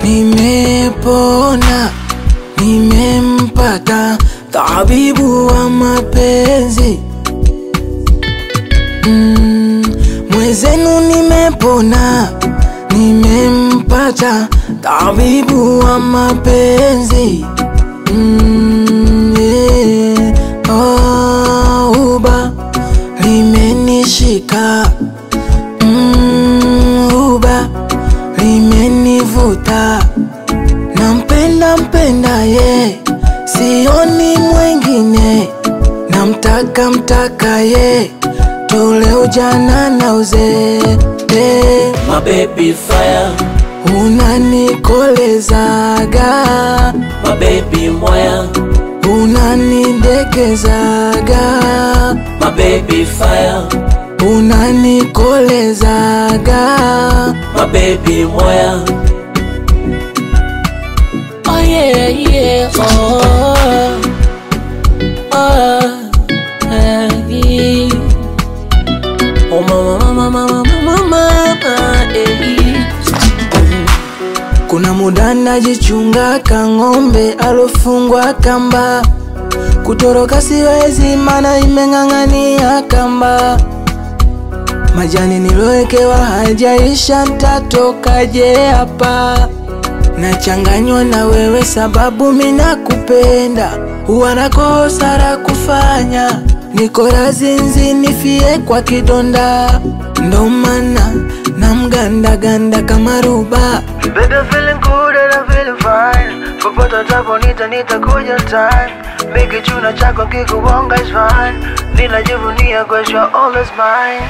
nimepona, nimempata tabibu wa mapenzi mm, mwezenu nimepona, nimempata tabibu wa mapenzi mm, yeah. oh, uba limenishika mm, uba limenivuta nampenda mpenda ye sioni mwengine namtaka mtaka ye tule ujana na uzee eh, My baby fire, unanikolezaga my baby moya, unanidekezaga my baby fire, unanikolezaga my baby moya. oh yeah, yeah, oh, oh, eh, yeah. Oh mama mama mama mama mama eh. Kuna muda najichunga kang'ombe alofungwa kamba, kutoroka siwezi mana imeng'ang'ania kamba. Majani nilowekewa hajaisha, ntatokaje hapa? Nachanganywa na wewe sababu mina kupenda, huwa nakosa la kufanya, niko razinzi nifie kwa kidonda, ndo maana namgandaganda kama ruba. Baby, I'm feeling good and I'm feeling fine. Popote utaponita nitakuja time. Bigi chuna chako kikuonga is fine. Ninajivunia cause you're always mine.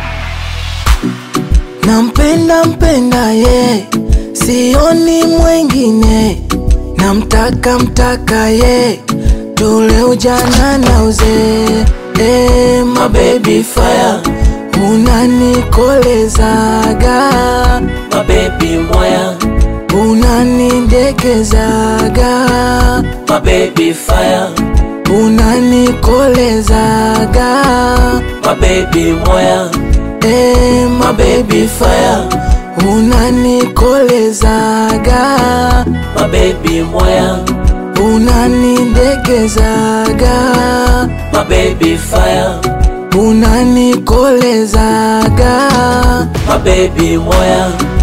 Nampenda mpenda ye, sioni mwengine, namtaka mtaka ye, tule ujana na uzee. Eh, my baby fire, unanikolezaga, My baby moya, unanidekezaga, my baby fire, unanikolezaga, my baby moya, eh, my my baby fire, unanikolezaga my baby moya, unanidekezaga my baby fire, unanikolezaga my baby moya.